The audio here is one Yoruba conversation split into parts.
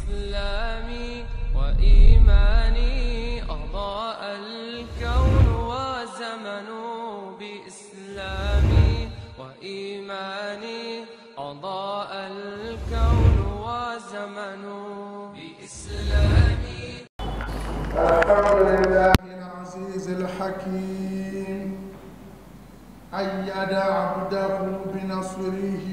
بإسلامي وإيماني أضاء الكون وزمن بإسلامي وإيماني أضاء الكون وزمن بإسلامي الحمد لله العزيز الحكيم أيد عبده بنصره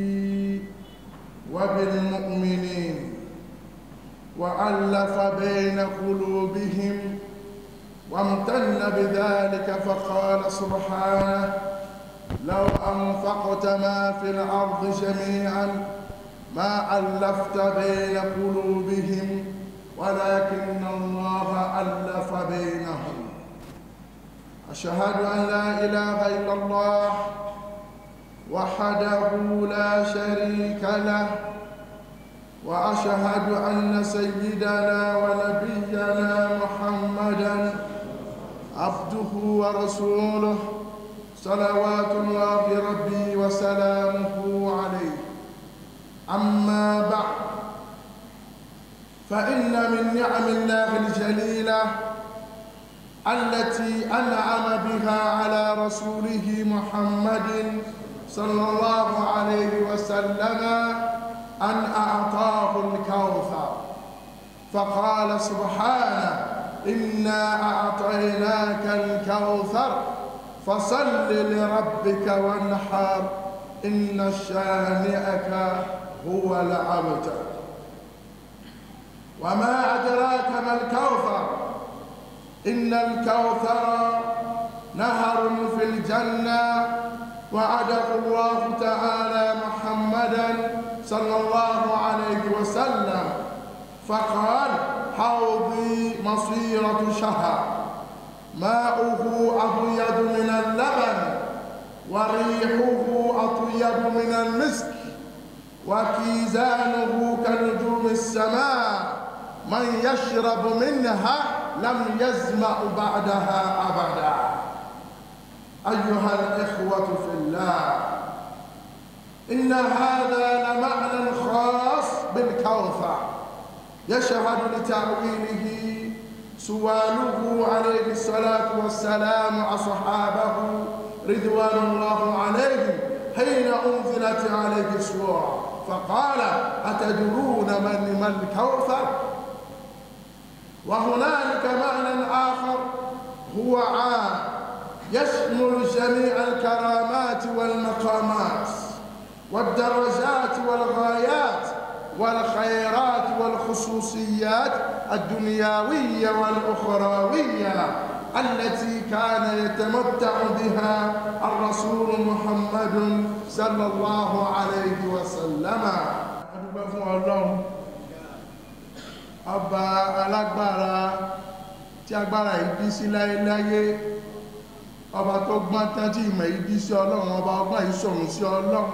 وبالمؤمنين وألف بين قلوبهم وامتن بذلك فقال سبحانه لو أنفقت ما في الأرض جميعا ما ألفت بين قلوبهم ولكن الله ألف بينهم أشهد أن لا إله إلا الله وحده لا شريك له وأشهد أن سيدنا ونبينا محمدا عبده ورسوله صلوات الله ربي وسلامه عليه أما بعد فإن من نعم الله الجليلة التي أنعم بها على رسوله محمد صلى الله عليه وسلم أن أعطاه الكوثر فقال سبحانه إنا أعطيناك الكوثر فصل لربك وانحر إن شانئك هو الأبتر وما أدراك ما الكوثر إن الكوثر نهر في الجنة وعده الله تعالى محمدا صلى الله عليه وسلم فقال حوضي مصيرة شهر ماؤه أبيض من اللبن وريحه أطيب من المسك وكيزانه كنجوم السماء من يشرب منها لم يزمع بعدها أبدا أيها الإخوة في الله إن هذا لمعنى خاص بالكوثر يشهد لتأويله سواله عليه الصلاة والسلام أصحابه رضوان الله عليهم حين أنزلت عليه السورة فقال أتدرون من ما الكوثر وهنالك معنى آخر هو عام يشمل جميع الكرامات والمقامات والدرجات والغايات والخيرات والخصوصيات الدنيوية والأخروية التي كان يتمتع بها الرسول محمد صلى الله عليه وسلم adúpẹ́ fún ọlọ́run ọba alágbára tí agbára ìbí sí láyéláyé ọba tó gbọ́n tán tí ìmọ̀ ìbí sí ọlọ́run ọba ọgbọ́n ìṣòrùn sí ọlọ́run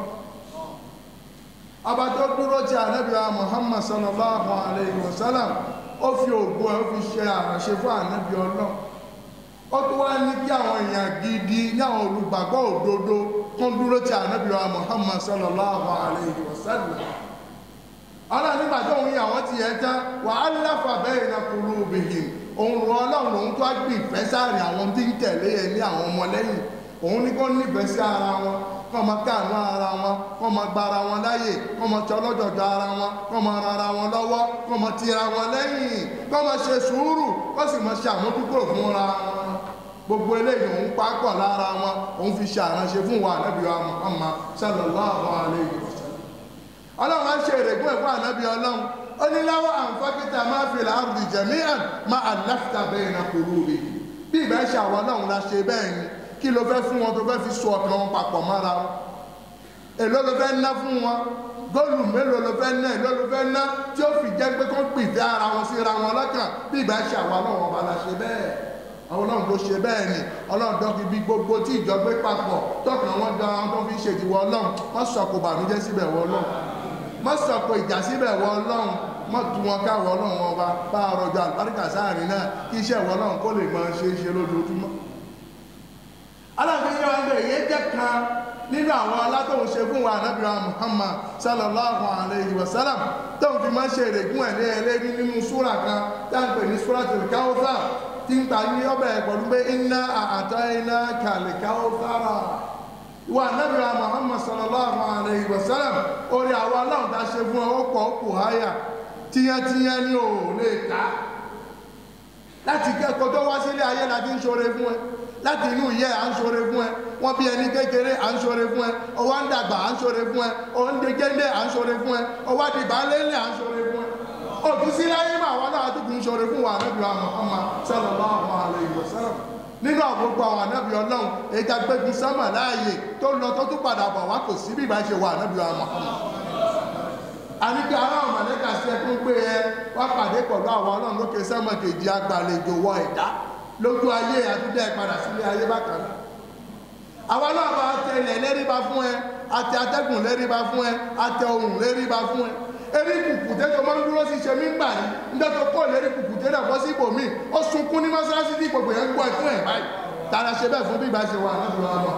ọba tó dúró tí ànábìá Muhammad sallallahu alayhi wa sallam ó fi ògbó ẹ̀ ó fi ṣe àránṣe fún ànábì ọlọ́run ó tó wá ní kí àwọn èèyàn gidi ní àwọn olùgbàgbọ́ òdodo kún dúró tí ànábìá Muhammad sallallahu alayhi wa sallam ọlọ́run nígbà tó ń yí àwọn ti yẹn tán wà á láfà bẹ́ẹ̀ na qulubihim òun rọ ọlọ́run òun tó á gbé ìfẹ́ sáàrin àwọn tí ń tẹ̀lé ẹ ní àwọn ọmọlẹ́yìn òun ní kó nífẹ̀ẹ́ sí ara wọn kọ́ máa káàánú ara wọn kọ́ máa gba ara wọn láyè kọ́ máa tẹ ọlọ́jọ̀jọ̀ ara wọn kọ́ máa ran ara wọn lọ́wọ́ kọ́ máa tira wọn lẹ́yìn kọ́ máa ṣe sùúrù kọ́ sì máa ṣe àmójúkúrò fúnra wọn gbogbo eléyìí òun pákọ̀ lára wọn òun fi ṣe àránṣe fún wa ànábì wa Muhammad sallallahu alayhi wa sallam ọlọ́run á ṣe èrègùn ẹ̀fọ́ ànábì ọlọ́run ó ní láwọ́ àǹfàkìtà máa fi làárùdì jẹ̀míàn máa àláfíà bẹ́ẹ̀ na kúrú rẹ̀ bí ìbá ṣe àwọn ọlọ́run la ṣe bẹ́ẹ̀ ni kí ló fẹ́ fún wọn tó fẹ́ fi so ọkàn wọn papọ̀ mọ́ra wọn èló ló fẹ́ ná fún wọn góòlù mélòó ló fẹ́ ná èló ló fẹ́ ná tí ó fi jẹ́ pé kó pìfẹ́ ara wọn síra wọn lọ́kàn bí ìbá ṣe àwọn ọlọ́run ọba la ṣe bẹ́ẹ̀ àwọn ọlọ́run ló ṣe bẹ́ẹ̀ ni ọlọ́run dọ́kì bí gbogbo tí ìjọ gbé papọ̀ tọkàn wọn dán àwọn tó fi ṣèdíwọ́ ọlọ́run wọ́n sọ̀kò bànújẹ́ síbẹ̀ wọ ọlọ́run wọ́n sọ̀kò ìjà síbẹ̀ wọ ọlọ́run wọ́n tu wọn káwọ ọlọ́run ọba bá ọrọ̀jọ àlùbáríkà sáàrin náà kí iṣẹ́ ìwọ ọlọ́run kó lè máa ṣe é ṣe lójoojúmọ́ aláàfin yẹn wọn bẹ èyí jẹ́ kan nínú àwọn alátòun ṣe fún wa ànábì wa muhammad sallallahu alayhi wa sallam tóun fi máa ń ṣe èrègùn ẹ̀ lé ẹlẹ́rí nínú súrà kan táǹpẹ̀ ní súratul Kawthar tí ń gbà ní ọbẹ̀ pẹ̀lú pé inna a'tainaka al-Kawthara ìwà ànábì wa muhammad sallallahu alayhi wa sallam orí àwọn aláwọ̀ tá a ṣe fún ọ ó pọ̀ ó kù háyà tíyántíyán ní ò lè ká láti kẹ́kọ̀ọ́ tó wá sílé ayé la fi ń ṣoore fún ẹ láti inú ìyẹ́ à ń ṣoore fún ẹ wọ́n bí ẹni kékeré à ń ṣoore fún ẹ ọwọ́ ń dàgbà à ń ṣoore fún ẹ ọwọ́ ń degéńdé à ń ṣoore fún ẹ ọwọ́ àdìbà lélẹ̀ à ń ṣoore fún ẹ òtún sí láyé mà wọn náà tó kù ń ṣoore fún wa ànábì wa Muhammad sallallahu alaihi wasallam nínú àgbogbo àwọn ànábì ọlọ́run èyí tá gbégun sánmà láàyè tó lọ tó tún padà bọ̀ wá kò sí bí ìbá ṣe wà ànábì wa Muhammad àníkẹ́ aláwọ̀ mọ̀lẹ́kà sí ẹkún pé ẹ wá pàdé pẹ̀lú àwọn ọlọ́run lókè sẹ́mọ̀ kejì agbàlejò wọ ẹ̀dá lójú ayé àtúndẹ̀ padà sílé ayé bákan náà àwọn ọlọ́run bá tẹ ilẹ̀ lẹ́rìbá fún ẹ àtẹ atẹ́gùn lẹ́rìbá fún ẹ àtẹ ohun lẹ́rìbá fún ẹ erí kùkùté tó máa ń dúró sí ṣe mí ń gbà ní níjọ́ tó kọ́ lérí kùkùté náà bọ́ sí ibòmí ó sunkún ní mọ́ṣáláṣí tí gbogbo yẹn ń gbọ́ ẹ̀fún ẹ̀ báyìí tààrà ṣe bẹ́ẹ̀ fún bí ìgbà ṣe wà níbi ọmọ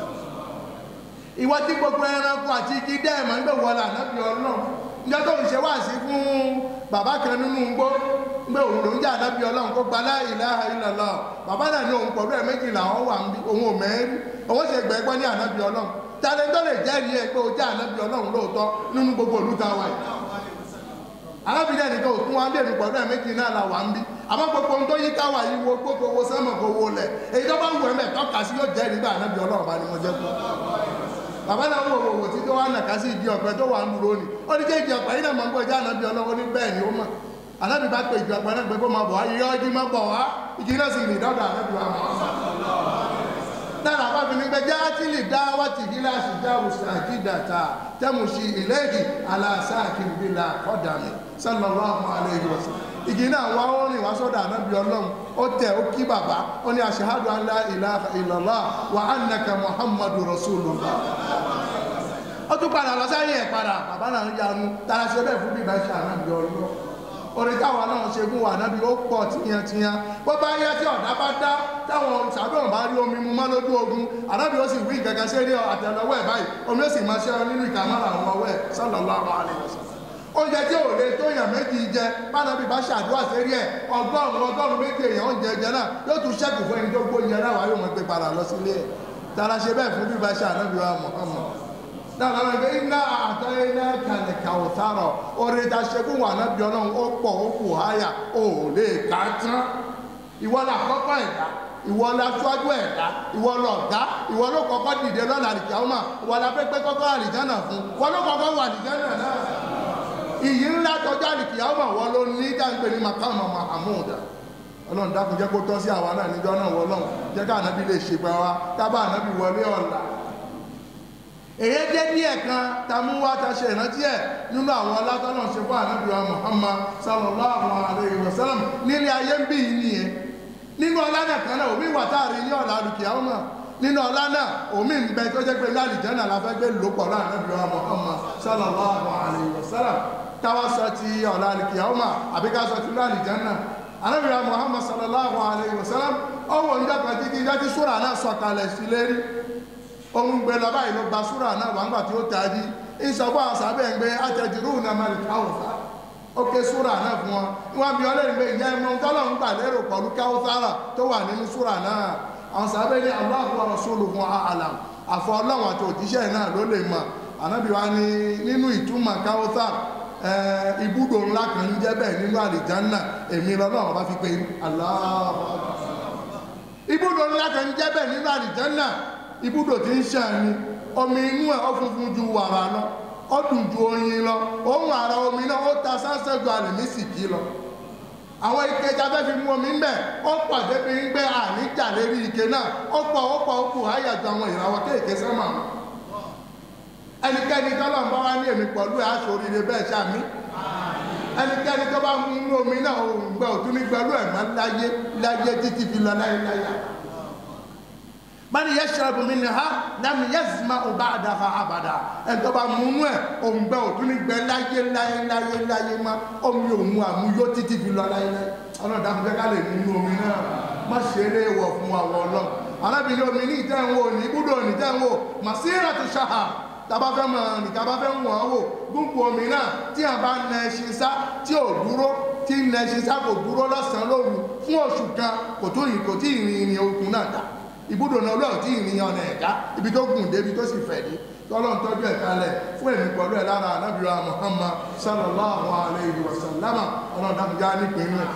ìwọ tí gbogbo ẹranko àti igi dẹ́ẹ̀mọ́ ń gbé wọlé ànábì ọlọ́run níjọ́ tó ń ṣe wá sí fún bàbá kan nínú igbó gbé òun ló ń jẹ́ ànábì ọlọ́run kó gba la ilaha illallah bàbá náà ní òun pẹ̀lú ẹ̀ méjìlá òun wà ń bí òun ò mẹ́rin òun ṣe gbẹ́gbọ́ ní ànábì ọlọ́run tàbí tó lè jẹ́rìí ẹ pé o jẹ́ ànábì ọlọ́run lóòótọ́ nínú gbogbo ìlú ta wa yìí arábìnrin ẹnìkan ò tún wá lè rìn pẹ̀lú ẹ̀ méjì náà là wà ń bí àmọ́ gbogbo ohun tó yí káwa yìí wo gbogbo owó sẹ́mọ̀ kó wo lẹ̀ èyí tó bá wù ẹ́ mẹ́ tọ́ka sí yóò jẹ́rìí gbà ànábì ọlọ́run bá ní mo jẹ́ fún bàbá náà wò wò tí tó wà nàka sí ìdí ọ̀pẹ tó wà ń dúró ni ó ní kéèjì ọ̀pẹ yìí náà mọ̀ ń gbọ́ ìjà ànábì ọlọ́run ní bẹ́ẹ̀ ni ó mọ̀ ànábì bá pe ìjọ ọ̀pẹ náà pé kó máa bọ̀ wá yíyọ́ ọjí máa bọ̀ wá ìjì náà sì rìn dọ́dọ̀ ànábì wa mọ̀ náà bá fi ní pé játìlì dáwàtì gíláàsì jáwùsà àkídàtà tẹ́mùsì ìlẹ́ẹ̀kì aláṣà àkìrìbìlà kọ́dàmì sallallahu alayhi wa sallam igi náà wá ó rìn wá sọ́dọ̀ ànábì ọlọ́run ó tẹ̀ ó kí bàbá ó ní ashhadu an la ilaha illallah wa annaka muhammadu rasulullah ó tún padà lọ sáyé ẹ̀ padà bàbá náà ń yanu tara ṣe bẹ́ẹ̀ fún bíbá ṣe ànábì ọlọ́run orí táwọn náà ṣe fún wa nábì ó pọ̀ tiyantiyan bó bá yẹ tí ọ̀dá bá dá táwọn sàbẹ̀wọ̀n bá rí omi mu mọ́ lójú ogun ànábì ó sì wí gẹ́gẹ́ sí eré àtẹlẹwọ́ ẹ̀ báyìí omi ó sì máa ṣe nínú ìkàmọ́ra àwọn ọwọ́ ẹ̀ sallallahu alaihi wasallam oúnjẹ tí ò lè tó yàn méjì jẹ bánabi bá ṣàdúrà sérí ẹ ọgọ́rùn ọgọ́rùn méjì èèyàn oúnjẹ jẹ náà yóò tún ṣẹ́kù fún ẹni tó gbóúnjẹ náà wáyé wọn gbé padà lọ sílé ẹ tara ṣe bẹ́ẹ̀ fún bíbá ṣe ànábì wa Muhammad náà lọ́nà ìgbé iná àtọ́ iná kàlẹ̀ kàwùtárọ̀ orí ta ṣe fún wa ànábì ọlọ́run ó pọ̀ ó kù háyà ó lè ká tán ìwọ la kọ́kọ́ ẹ̀dá ìwọ la ṣáájú ẹ̀dá ìwọ lọ ọ̀gá ìwọ ló kọ́kọ́ dìde lọ́la àlìjáwọ́mà ìwọ la pẹ́pẹ́ kọ́kọ́ àlìjánà fún ìwọ ló kọ́kọ́ wà àlìjánà náà ìyí ńlá tọjá àlìkìyàwó wọ́n ló ní dáńgbé ní makama mahamuda ọlọ́run dákun jẹ́ kó tọ́ sí àwa náà níjọ́ náà wọ́lọ́run jẹ́ ká ànábì lè ṣe pẹ́ wa tábà ànábì wọlé ọ̀la èyí jẹ́ díẹ̀ kan tamú wá ta ṣe ìrántí ẹ̀ nínú àwọn alátọ́nà ṣe fún ànábì wa Muhammad sallallahu alaihi wasallam nílé ayé ń bí yìí nìyẹn nínú ọlá náà kan náà omi wà táàrí ní ọ̀la àlùkìyàwó náà nínú ọlá náà omi ń bẹ tó jẹ́ pé lálìjẹ́nà la fẹ́ gbé lòpọ̀ láàrin ànábì wa Muhammad sallallahu alaihi wasallam káwá sọ ti ọ̀la àlìkìyàwó àbí ká sọ ti lálìjẹ́nà ànábì wa Muhammad sallallahu alaihi wasallam ọwọ́ ń dàgbà títí dájú súrà náà sọ̀kalẹ̀ sí lérí ohun gbé lọ báyìí ló gba súrà náà wà ńgbà tí ó tají ìsọ̀bọ̀ àwọn sábẹ́ ń gbé àtẹ̀jùrú náà máa lè káwọ̀sá ó ké súrà náà fún wọn wọ́n bí ọlẹ́rìn pé ìyá ẹmọ tọ́lọ̀ ń gbà lérò pẹ̀lú káwọ́sára tó wà nínú súrà náà àwọn sábẹ́ ní Allahu wa rasuluhu a'lam àfọ ọlọ́run àti òjíṣẹ́ náà ló lè mọ̀ ànábì wa ní nínú ìtumọ̀ káwọ́sára ibùdó ńlá kan ń jẹ́ bẹ́ẹ̀ nínú àlìjánná èmi lọ́lọ́run bá fi pé Allahu ibùdó ńlá kan ń jẹ́ bẹ́ẹ̀ nínú àlìjánná ibùdó tí ń ṣàn ni omi inú ẹ̀ ó funfun ju wàrà lọ ó dùn ju oyin lọ òun àrà omi náà ó ta sánsẹ́ ju àlèmísìkì lọ àwọn ike jábẹ́ fi mú omi ń bẹ̀ ó pọ̀ débi ń gbé àníjà lérí ike náà ó pọ̀ ó pọ̀ ó kù háyà ju àwọn ìràwọ̀ kéèké sẹ́mà ẹnikẹ́ni tọ́lọ̀ ń bá wá ní èmi pẹ̀lú ẹ̀ aṣọ oríire bẹ́ẹ̀ ṣàmì ẹnikẹ́ni tó bá mú inú omi náà òun gbẹ òtún ní gbẹlú ẹ̀ máa láyé láyé títí fi lọ láyé láyé bani yashrabu minha lam yazma'u ba'daha abada ẹn tó bá mú inú ẹ̀ òun gbẹ òtún ní gbẹ láyé láyé láyé láyé má omi òun àmúyó títí fi lọ láyé láyé ọlọ́dà fún kẹ́kẹ́ lè mú inú omi náà má ṣeré wọ̀ fún àwọn ọlọ́run arábìnrin omi ní ìtẹ́wò ní ibùdó ní ìtẹ́wò màsíra tó ṣáà tàbá fẹ́ mọ̀ ní tàbá fẹ́ wọ̀n wò gúnpù omi náà tí a bá nà ẹṣin sá tí ò dúró tí nà ẹṣin sá kò dúró lọ́sàn-án lóru fún oṣù kan kò tó yìí kò tí ì rin ìrìn okùn náà dá ibùdó náà olóò tí ì rin ọ̀nà ẹ̀dá ibi tó gùn dé ibi tó sì fẹ̀ dé tọ́lọ́n tọ́jú ẹ̀ kalẹ̀ fún èmi pẹ̀lú ẹ̀ lára anábìrà Muhammad sallallahu alayhi wa sallama ọlọ́dàmújá nípinnu ẹ̀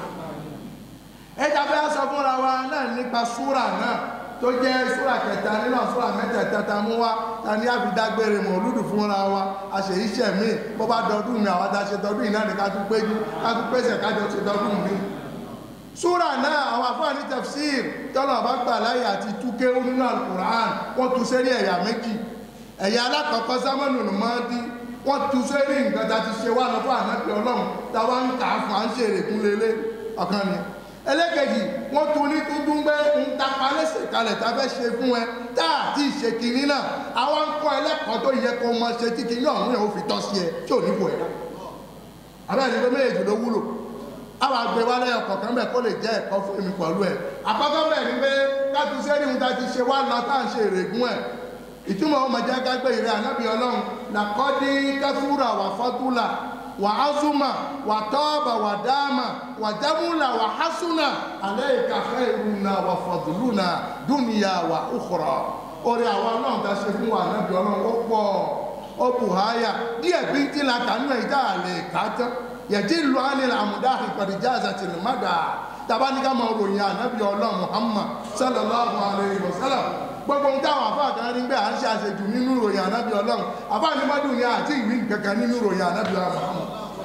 ẹja fẹ́ sọ fúnra wa náà nípa súrà náà tó jẹ́ súrà kẹta nínú súrà mẹ́tẹ̀ẹ̀ta ta mú wá ta ní àfidágbére mọ̀lúdù fúnra wa àṣèyíṣẹ́ mi bó bá dọdún mi àwọn adáṣe dọdún yìí náà ní ká tún péjú ká tún pèsè kájọ ṣe dọdún mi. súrà náà àwọn afọ́ ní tafsir tọ́lọ̀ bá gbà láyé àti túké nínú alukur'an wọ́n tu sẹ́rí ẹ̀yà méjì ẹ̀yà alákọ̀ọ́kọ́ sámánù nùmọ́dí wọ́n tu sẹ́rí nǹkan tá ti ṣe wá lọ fún ànábì ọlọ́run táwa ń kà á fún à ń ṣe èrèkún lélẹ̀ ọ̀kan ni ẹlẹ́kẹ̀jì wọ́n tún ní tuntun pé ń tapa lẹ́sẹ̀ kalẹ̀ tá a fẹ́ ṣe fún ẹ tá a ti ṣe kinní náà àwọn ń kọ́ ẹlẹ́kọ̀ọ́ tó yẹ kó mọ ṣe tí kinní ọ̀hún yẹn ó fi tọ́ sí ẹ tí ò ní bò ẹ̀ dá abẹ́rẹ́ ni pé méjèèjì ló wúlò àwọn àgbẹ̀ wa lẹ́yìn ọkọ̀ kan bẹ́ẹ̀ kó lè jẹ́ ẹ̀kọ́ fún mi pẹ̀lú ẹ̀ àkọ́kọ́ bẹ́ẹ̀ ni pé káàtú sẹ́ni ń ta ti ṣe wá lọ tá à ń ṣe èrègùn ẹ̀ ìtumọ̀ ọmọ jẹ́ kágbé ìrẹ́ ànábì ọlọ́run làkọ́dí kẹfúrà wà fọ́túlà wà ázúmà wà tọ́ọ̀bà wà dáàmà wà jámúlà wà hásúnà alayka khairuna wà fadluna dúnìyà wà ukhra orí àwọn ọlọ́run ta ṣe fún wa ànábì ọlọ́run ó pọ̀ ó bù háyà díẹ̀ bí tí la kànú ẹ̀ dá àlè kájọ́ yẹ̀dí lu ánil àmúdá ìpàdéjà àzàtìlímàdà tabaníkà máa ròyìn ànábì ọlọ́run Muhammad sallallahu alayhi wa sallam gbogbo ń táwọn àfáà kan rí pé à ń ṣe àṣejù nínú ìròyìn ànábì ọlọ́run àfáà ní mọ́dún ní àti ìwé kankan nínú ìròyìn ànábì ọlọ́run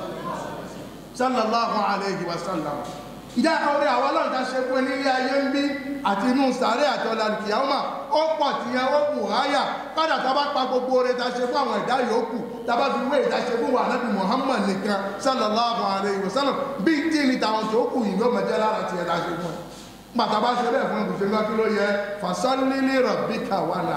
sallallahu alayhi wa sallam ìjà orí àwọn ọlọ́run ta ṣe fún ẹni ilé ayé ń bí àti inú sàárẹ̀ àti ọ̀là kìámà ó pọ̀ tí ẹ ó kù háyà kádà tá bá pa gbogbo oore ta ṣe fún àwọn ẹ̀dá yòókù tá bá fi wé ìta ṣe fún wa ànábì Muhammad nìkan sallallahu alayhi wa sallam bí tí ní tàwọn tó kù yìí ló mẹjẹ lára ti ẹ̀dá ṣe fún ẹ pàtà bá ṣe bẹ́ẹ̀ fún ẹ̀kùnṣe ńlá kí ló yẹ fasalili rabbika wàlà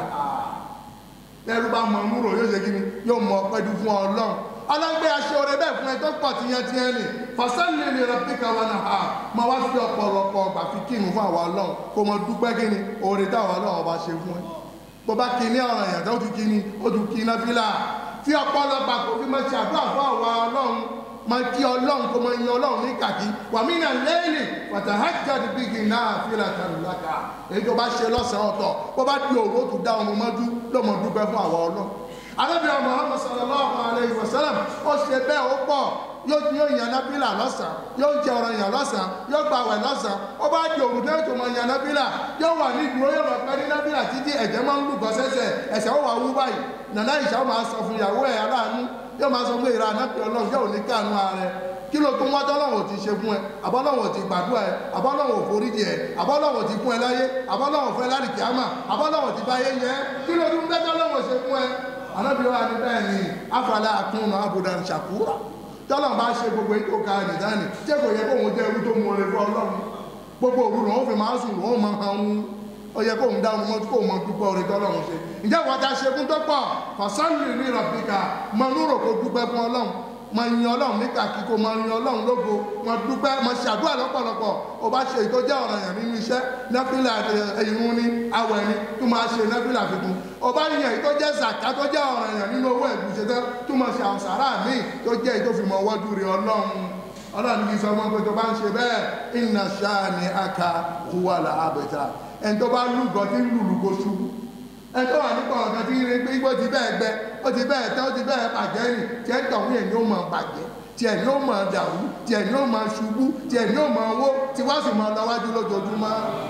ẹrú bá mọ múrò yóò ṣe kíni yóò mọ pẹ́jú fún ọlọ́run ọlọ́gbé aṣọ rẹ bẹ́ẹ̀ fún ẹ tó pọ̀ tiyan tiyan ni fasalili rabbika wàlà ma wá fi ọ̀pọ̀lọpọ̀ ọgbà fi kínu fún àwọn ọlọ́run kó mọ dúpẹ́ kíni oore táwọn ọlọ́run ọba ṣe fún ẹ bó bá kíní ọ̀ràn ìyàtọ̀ ó ti kíni ó ti kí iná fílà fi ọ̀pọ̀lọpọ̀ kò fi mọ ṣàdúrà fún àwọn ọlọ́run ma kí ọlọ́run kó ma yin ọlọ́run ní kàkí wà mí nà lẹ́yìn fatahajjad bihi nafilatan laka èyí tó bá ṣe lọ́sàn-án ọ̀tọ̀ bó bá di òru ó tún dá ọmọ mọ́jú lọ́mọ dúpẹ́ fún àwọn ọlọ́run arábìnrin Muhammad sallallahu alayhi wa sallam ó ṣe bẹ́ẹ̀ ó pọ̀ yóò yóò yan nábìlà lọ́sàn yóò jẹ ọ̀rọ̀ yàn lọ́sàn yóò gba àwẹ̀ lọ́sàn ó bá di òru náà tó mọ yan nábìlà yóò wà ní ìdúró yóò lọ pẹ́ ní nábìlà títí ẹ̀jẹ̀ máa ń lùgọ́ sẹ́sẹ̀ ẹ̀sẹ̀ ó wà wú báyìí nàná ìṣà ó máa sọ fún ìyàwó ẹ̀ aláàánú yóò máa sọ pé ìra ànábì ọlọ́run yóò ní káànú ààrẹ kí ló tún wájọ́ lọ́wọ́ ti ṣe fún ẹ àbọ́lọ́wọ́ ti gbàdúrà ẹ àbọ́lọ́wọ́ foríjì ẹ àbọ́lọ́wọ́ ti fún ẹ láyé àbọ́lọ́wọ́ fẹ́ láti kíámà àbọ́lọ́wọ́ ti báyé yẹ kí ló tún bẹ́jọ́ lọ́wọ́ ṣe fún ẹ ànábì wa ni bẹ́ẹ̀ ni afala akúnnà abudan shakura tọ́lọ̀ bá ṣe gbogbo ètò ká nìdáni jẹ́ kò yẹ kó òun jẹ́ irú tó mú ọrẹ fún ọlọ́run gbogbo òru lòun fi máa sùn lòun máa hàn ń ó yẹ kóun dá ọmọ kó mọ dúpẹ́ orí tọ́lọ́run ṣe ǹjẹ́ wọ́n ta ṣe fún tó pọ̀ fàṣánlì ní rọ̀bìkà mọ núrò kó dúpẹ́ fún ọlọ́run mọ yin ọlọ́run nígbà kíkó mọ yin ọlọ́run lógo mọ dúpẹ́ mọ ṣàdúrà lọ́pọ̀lọpọ̀ ó bá ṣe ètò jẹ́ ọ̀ràn yàn nínú iṣẹ́ nẹ́fìlà ìrun ní awẹ̀ ni tó máa ṣe nẹ́fìlà fífún ó bá yan ètò jẹ́ zàká tó jẹ́ ọ̀ràn yàn nínú owó ẹ̀gúnṣe tán tó máa ṣe àwọn sàrà míì tó jẹ́ ètò fìmọ̀ wọ́dú rí ọlọ́run ọlọ́run kì í sọ fún pé tó bá ń ṣe bẹ́ẹ̀ inna shani'aka huwal abtar ẹni tó bá lúgọ tí ń lùlù kó ṣubú ẹni tó wà nípa ọ̀gá tí ń rí pé igbó ti bẹ́ẹ̀ gbẹ ó ti bẹ́ẹ̀ tẹ́ ó ti bẹ́ẹ̀ bàjẹ́ rìn tí ẹ̀ tọ̀hún yẹn ni ó máa bàjẹ́ tí ẹ̀ ní ó máa dàrú tí ẹ̀ ní ó máa ṣubú tí ẹ̀ ní ó máa wó tí wá sì máa lọ́wájú lójoojúmọ́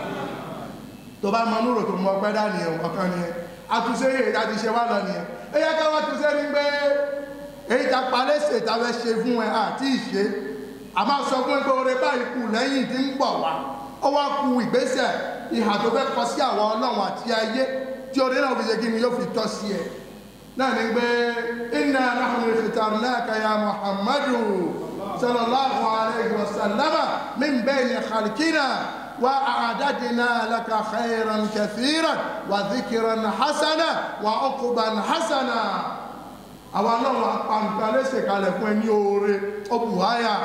tó bá mọ núrò tó mọ ọpẹ́ dání ẹ̀ ọ̀kan ni ẹ̀ àtúnṣe yìí èyí àti ṣe wá lọ nìyẹn ẹ yẹ ká wá túnṣe ní pé èyí ta palẹ́sẹ̀ ta fẹ́ ṣe fún ẹ àti ìṣe àmọ́ sọ fún ẹgbẹ́ oore báyìí kù lẹ́yìn tí ń bọ̀ wá ó wá ku ìgbésẹ̀ ìhà tó fẹ́ kọ sí àwọn ọlọ́run àti ayé tí oore náà fi ṣe kí ni yóò fi tọ́ sí ẹ náà ní pé inna nahnu ikhtarnaka ya muhammadu sallallahu alayhi wa sallama min bayni khalqina wa a'adadna laka khayran kathiran wa dhikran hasana wa uqban hasana àwọn ọlọ́run apàǹkà lẹ́sẹ̀ kalẹ̀ fún ẹ ní oore ó bù háyà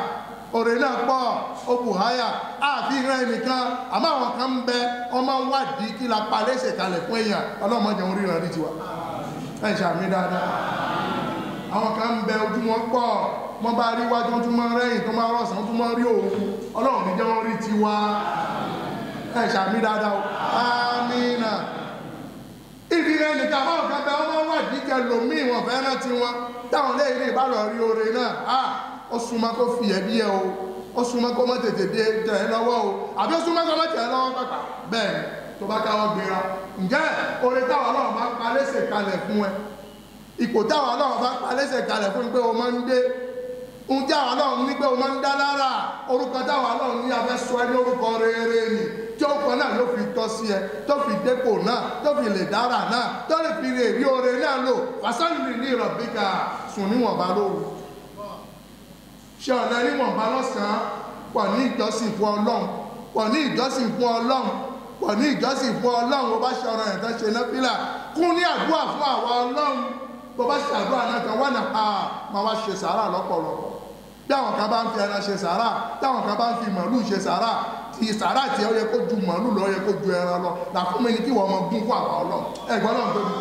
òrè náà pọ̀ ó bù háyà àfi ìran ẹnìkan àmọ́ àwọn kan ń bẹ ọmọ ń wádìí kí la pa léṣe kalẹ̀ fún èèyàn ọlọ́mọdé orí ìran rí tiwa ẹ̀ ṣàmì dáadáa àwọn kan ń bẹ ojú wọn pọ̀ wọ́n bá rí wájú tó máa rẹ́yìn tó máa rọ̀sán tó máa rí òun ọlọ́run ní jẹ́ wọ́n rí tiwa ẹ̀ ṣàmì dáadáa o amínà ìdí rẹ̀ nìkan àwọn kan bẹ wọ́n máa wádìí kẹ lòmíì wọn fẹ́ rántí wọn táwọn lẹ́yìn ní ìbálò rí oore náà a ó súnmọ́ kó fi ẹ̀bí ẹ o ó súnmọ́ kó má tètè dé tẹ̀ ẹ́ lọ́wọ́ o àbí ó súnmọ́ kó má tẹ̀ ẹ́ lọ́wọ́ pàpà bẹ́ẹ̀ ni tó bá káwọ́ gbéra ǹjẹ́ oore táwọn ọlọ́run bá pa lẹ́sẹ̀ kalẹ̀ fún ẹ ipò táwọn ọlọ́run bá pa lẹ́sẹ̀ kalẹ̀ fún pé o máa ń gbé ohun tí àwọn ọlọ́run ní pé o máa ń dá lára orúkọ táwọn ọlọ́run ní abẹ́ sọ ẹ ní orúkọ rere ni tí ó kọ náà ló fi tọ́ sí ẹ tó fi dépò náà tó fi lè dára náà tó lè fi lè rí oore náà lò fàṣánìlì ní ìrọ̀bíkà sùn níwọ̀nba lóru ṣe ọ̀nà níwọ̀nba lọ́sàn-án pọ̀ ní ìjọsìn fún ọlọ́run pọ̀ ní ìjọsìn fún ọlọ́run pọ̀ ní ìjọsìn fún ọlọ́run ó bá ṣe ọ̀rọ̀ ẹ̀tàn ṣe náfìlà kún ní àdúrà fún àwa ọlọ́run bó bá ṣe àdúrà náà kan wọ́n náà máa wá ṣe sàárà lọ́pọ̀lọpọ̀ bí àwọn kan bá ń fi ẹran ṣe sàárà táwọn kan bá ń fi màálù ṣe sàárà ti sàárà tí ó yẹ kó ju màálù lọ ó yẹ kó ju ẹran lọ là fún mi ni kí wọ́n mọ gún fún àwa ọlọ́run ẹ̀gbọ́n náà tóbi.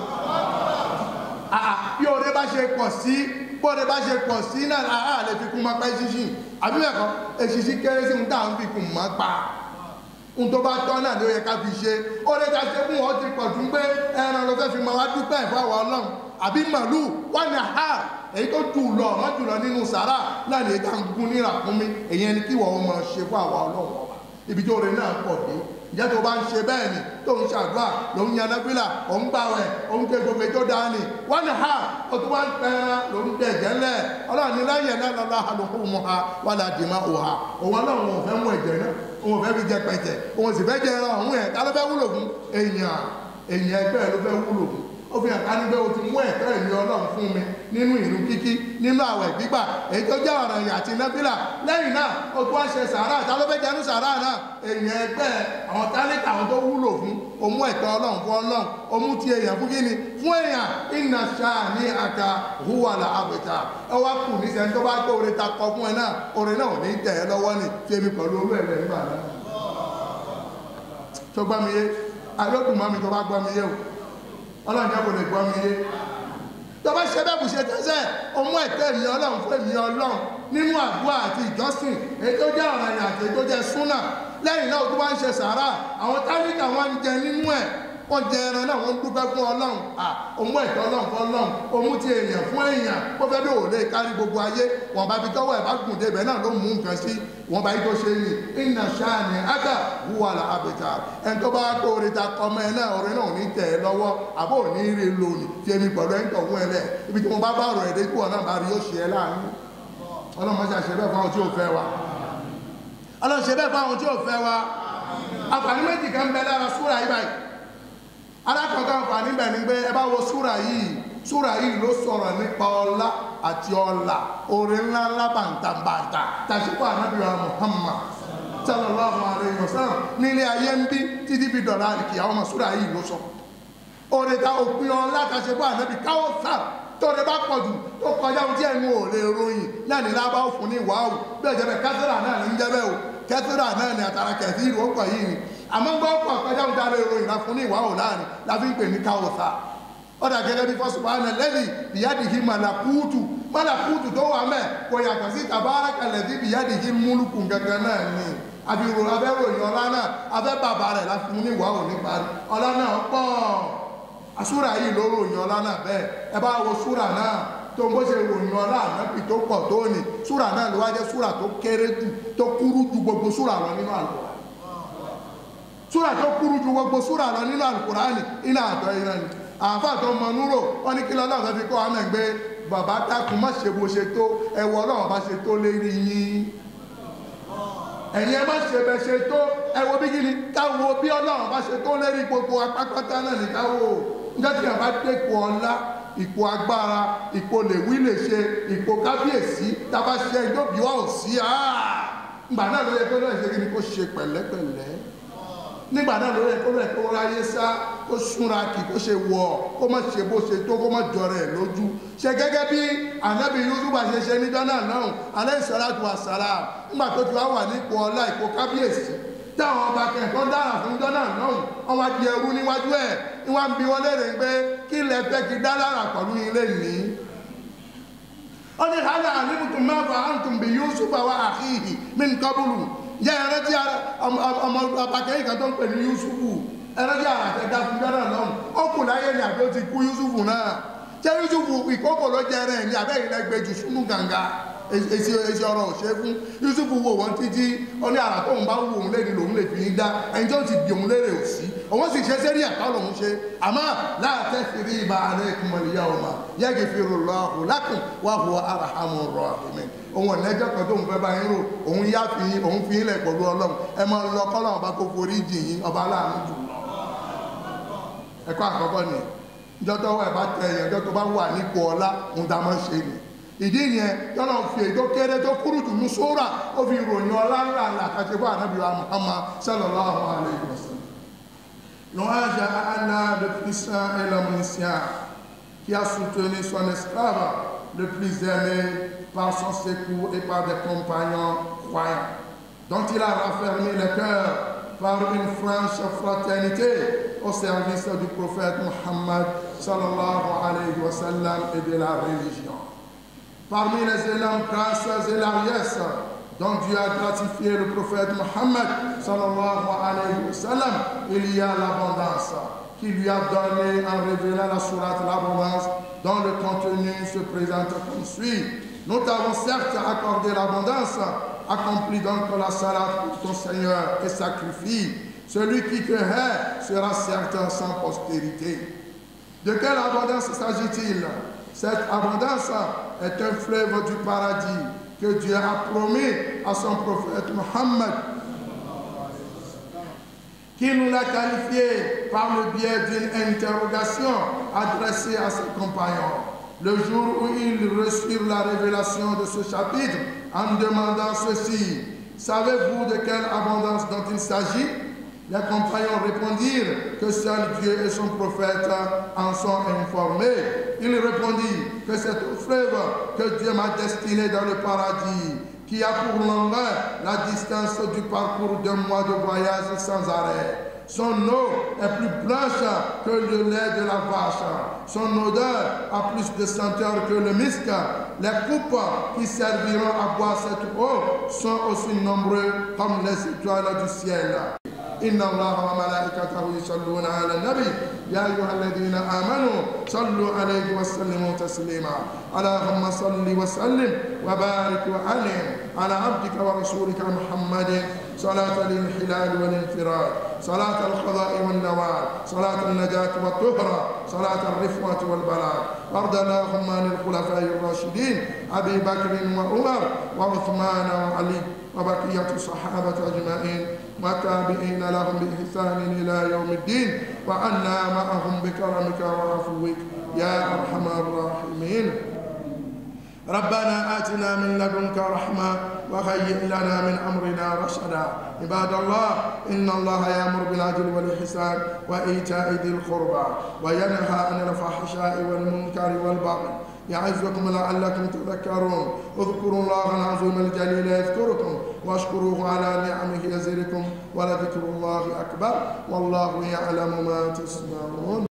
bí oore bá ṣe pọ̀ sí bóore bá ṣe pọ̀ sí náà àá lè fi kún máa pẹ́ ṣíṣìn àbí bẹ́ẹ̀ kọ́ èṣìṣì kéré sí ohun tá à ń fi kún máa pa ohun tó bá tọ́ náà ló yẹ ká fi ṣe oore ta ṣe fún wọn ti pọ̀ tún pé ẹran ló fẹ́ fi máa wá dúpẹ́ fún àwa ọlọ́run àbí màálù wà ní ha èyí tó jù lọ ọmọ jùlọ nínú sàrà náà lè ta ń gún níra fún mi èyí ẹni kí wọ́n máa ṣe fún àwa ọlọ́run ọba ibi tó rẹ náà pọ̀ dé ìjẹ́ tó bá ń ṣe bẹ́ẹ̀ ni tó ń ṣàdúrà ló ń yan náfìlà ó ń gbàwẹ̀ ó ń ké gbogbo ètò dání wọ́n ní ha ó tún wá ń pẹ́ran ló ń dẹ̀jẹ̀ ńlẹ̀ ọlọ́run ní láyé náà lọ́lá àlùkù mu ha wà láti má o ha òun ọlọ́run ò fẹ́ mú ẹ̀jẹ̀ náà òun ò fẹ́ fi jẹ pẹ̀jẹ̀ òun sì fẹ́ jẹ ẹran ọ̀hún ẹ̀ tá ló fẹ́ wúlò fún èèyàn èèyàn ẹgbẹ́ ló fẹ́ wúlò fún ó fi hàn ká níbẹ̀ o ti mú ẹ̀tọ́ ìlú ọlọ́run fún mi nínú ìlú kíkí nínú àwẹ̀ gbígbà èyí tó jẹ́ ọ̀ràn ìyà àti nábìlà lẹ́yìn náà o tún wá ṣe sàárà ta ló fẹ́ jẹnu sàárà náà èèyàn ẹgbẹ́ àwọn tálíkà àwọn tó wúlò fún o mú ẹ̀tọ́ ọlọ́run fún ọlọ́run o mú ti èèyàn fún kíni fún èèyàn iná ṣáà ní aka húwàlà àbẹ̀tà ẹ wá kù ní sẹ́ni tó bá gbé oore ta kọ fún ẹ náà oore náà ò ní tẹ̀ ẹ́ lọ́wọ́ ni fi èmi pẹ̀lú olú ẹ̀rẹ̀ nígbà náà tó gbá mi yé alókùn mọ́ mi tó bá gbọ́ mi yé o ọlọ́run jẹ́ kò lè gbọ́ mi yé tó bá ṣe bẹ́ẹ̀ bù ṣe tẹ́sẹ̀ ọmọ ẹ̀tẹ́ èmi ọlọ́run fún èmi ọlọ́run nínú àdúrà àti ìjọsìn èyí tó jẹ́ ọ̀ràn ìrìn àti èyí tó jẹ́ súnà lẹ́yìn náà tó bá ń ṣe sàárà àwọn táníkà wọn ń jẹ nínú ẹ̀ wọ́n jẹ ẹran náà wọ́n ń dúpẹ́ fún ọlọ́run ọmọ ẹ̀tọ́ ọlọ́run fún ọlọ́run ọmú ti èèyàn fún èèyàn kó fẹ́ bí òòlè kárí gbogbo ayé wọn bá fi tọ́wọ́ ẹ̀ bá gùn débẹ̀ náà ló mú nǹkan sí wọn bá yí tó ṣe yìí iná ṣáàní ága wúwa là ábẹ̀tà ẹn tó bá kó orin ta kọmọ ẹ náà orin náà ò ní tẹ̀ ẹ́ lọ́wọ́ àbó ò ní rí lónìí fi èmi pẹ̀lú ẹ̀ ń tọ̀ fún ẹ lẹ̀ ibi tí mo bá bá ọ̀rọ̀ ẹ̀dẹ́ kí wọn náà bá rí yóò ṣe ẹ láàánú ọlọ́mọ ṣe àṣẹ bẹ́ẹ̀ fáwọn tí ò fẹ́ wa ọlọ́mọ ṣe bẹ́ẹ̀ fáwọn tí ò fẹ́ wa àǹfààní méjì kan bẹ lára súra yìí báyìí alákọ̀ọ́kọ́ àǹfààní bẹ̀ ni pé ẹ bá wo súra yìí súra yìí ló sọ̀rọ̀ nípa ọlá àti ọlà orin ńlá ńlá bàǹtàbàǹtà tàṣípò ànábìyà Muhammad sallallahu alayhi wa sallam nílé ayé ń bí títí fi dọ̀la àlìkì àwọn ọmọ súra yìí ló sọ orin ta òpin ọlá tàṣípò ànábì káwọ́ sáà tóore bá pọ̀ jù tó kọjá ohun tí ẹnu ò lè ròyìn náà ní lábá ó fún ní wàhù bí ọ̀jẹ̀ bẹ́ẹ̀ kẹ́sìrà náà ní ń jẹ́ bẹ́ẹ̀ o kẹ́sìrà náà ní àtàrà kẹ̀sì ìlú ọ̀pọ̀ yìí ni àmọ́ gbọ́ pọ̀ kọjá ohun tí a lè ròyìn la fún ní ìwàhù láàrin la fi ń pè ní káwọ́sà ọ̀dà gẹ́gẹ́ bí fọ́sùpáànà lẹ́lì bìyádìí màlàkúùtù màlàkúùtù tó wà mẹ́ kò yàtọ̀ sí tàbárakàlẹ̀ bí bìyádìí múlùkù gẹ́gẹ́ náà ni àbírò abẹ́ròyìn ọlá náà abẹ́ bàbá rẹ̀ la fún ní ìwàhù nípa ọlá náà pọ̀ àsúrà yìí ló ròyìn ọlá náà bẹ́ẹ̀ ẹ bá wo súrà náà tó ń bó ṣe ròyìn ọlá ànábì tó pọ̀ tó ní súrà náà ló wá jẹ́ súrà tó kéré jù tó kúrú ju gbogbo súrà lọ nínú àlùkùránì súrà tó kúrú ju gbogbo súrà lọ nínú àlùkùránì iná àtọ́ iná ni àáfà tó mọ núrò wọn ní kí lọ́lọ́run fẹ́ fi kọ́ àmọ́ ẹgbẹ́ bàbá dákun má ṣe bó ṣe tó ẹwọ ọlọ́run bá ṣe tó lérí yín ẹ̀yin ẹ má ṣe bẹ ṣe tó ẹwọ bí kí ni káwo bí ọlọ́run bá ṣe tó lérí gbogbo apápátá náà ní káwo nígbà tí yàrá bá dé ipò ọlá ipò agbára ipò lèwí lè ṣe ipò kábíyèsí tábà ṣe ẹjọ́ bí wọ́n ò sí ngbà náà ló yẹ kó náà ṣe kí ni kó ṣe pẹ̀lẹ́pẹ̀lẹ́ nígbà náà ló yẹ kó rẹ̀ kó ráyé sá kó súnra kì kó ṣe wọ̀ kó má ṣe bó ṣe tó kó má jọrọ ẹ̀ lójú ṣe gẹ́gẹ́ bí ànábì Yusuf ṣe ṣe níjọ́ náà náà alayhi salatu wa salam nígbà tó ti wá wà nípò ọlá ìpò kábíyèsí táwọn ọba kẹ̀kọ́ dára fún níjọ́ náà náà wọ́n wá di ẹrú níwájú ẹ̀ ní wọ́n ń bi wọ́n léèrè pé kí lẹ fẹ́ kí dá lára pẹ̀lú ilé ní ó ní hálà àlébùtù máa fà áǹtùm bí Yusuf wa akhihi min qablu jẹ́ ẹrẹ́tí ọmọ abakẹ́yìn kan tó ń pè ní Yusufu ẹrẹ́tí àràtẹ́dá fún jọ́nà lọ́hùn ó kù láyé ní àbí ó ti kú Yusufu náà jẹ́ Yusufu ìkókò ló jẹ́ rẹ̀ ní abẹ́ ìlẹ̀ gbẹjù súnú gànga èsì èsì ọ̀rọ̀ òṣè fún Yusufu wo wọn títí ó ní àrà tóun bá wù òun léde lòun lè fi ní dá ẹni tó ti di òun lérè òsì òun sì ṣe sẹ́rí ẹ̀kọ́ lòun ṣe àmọ́ láàtẹ́ fìrí ibà alẹ́ kùmọ̀lìyà ọmọ yẹ́gì fi rò lọ́hùn lákùn wà hùwà arahamu rahimin òun ọ̀nẹ́jọ́ kan tó ń fẹ́ bá yín rò òun yá fi òun fi ilẹ̀ pẹ̀lú ọlọ́run ẹ máa lọ kọ́lọ́ ọba kó forí jì yín ọba aláàánú jù lọ. ẹ̀kọ́ àkọ́kọ́ ni ìjọ tó wà bá tẹ ẹ̀yẹ ìjọ tó bá wà nípò ọlá òun tá a máa ṣe ni. ìdí yẹn yọ́nà fi èdè kéré tó kúrú jù ní sóra ó fi ròyìn ọlá ńlá ńlá àkàtì fún ànábì wa Muhammad sallallahu alayhi wa sallam. L'ouage à Allah, le puissant et l'omniscient, qui a soutenu son esclave le plus aimé par son secours et par des compagnons croyants, dont il a raffermi le cœur par une franche fraternité au service du prophète Muhammad sallallahu alayhi wa sallam et de la religion. Parmi les élèves grâces et largesses dont Dieu a gratifié le prophète Muhammad sallallahu alayhi wa sallam, il y a l'abondance qui lui a donné en révélant la sourate l'abondance dont le contenu se présente comme suit. Nous t'avons certes accordé l'abondance, accomplis donc la salat pour ton Seigneur et sacrifie. Celui qui te hait sera certain sans postérité. De quelle abondance s'agit-il Cette abondance est un fleuve du paradis que Dieu a promis à son prophète Mohammed qui nous l'a qualifié par le biais d'une interrogation adressée à ses compagnons. Le jour où ils reçurent la révélation de ce chapitre en demandant ceci, savez-vous de quelle abondance dont il s'agit Les compagnons répondirent que seul Dieu et son prophète en sont informés. Il répondit que c'est au fleuve que Dieu m'a destiné dans le paradis qui a pour longueur la distance du parcours d'un mois de voyage sans arrêt. Son eau est plus blanche que le lait de la vache. Son odeur a plus de senteur que le misc. Les coupes qui serviront à boire cette eau sont aussi nombreux comme les étoiles du ciel. إن الله وملائكته يصلون على النبي يا أيها الذين آمنوا صلوا عليه وسلموا تسليما اللهم صل وسلم وبارك وعلم على عبدك ورسولك محمد صلاة الانحلال والانفراد صلاة القضاء والنوال صلاة النجاة والطهرة صلاة الرفوة والبلاء وارض اللهم عن الخلفاء الراشدين أبي بكر وعمر وعثمان وعلي وبقية الصحابة أجمعين والتابعين لهم بإحسان إلى يوم الدين وعنا معهم بكرمك وعفوك يا أرحم الراحمين ربنا آتنا من لدنك رحمة وهيئ لنا من أمرنا رشدا عباد الله إن الله يأمر بالعدل والإحسان وإيتاء ذي القربى وينهى عن الفحشاء والمنكر والبغي يعظكم لعلكم تذكرون اذكروا الله العظيم الجليل يذكركم واشكروه على نعمه يزدكم ولذكر الله أكبر والله يعلم ما تصنعون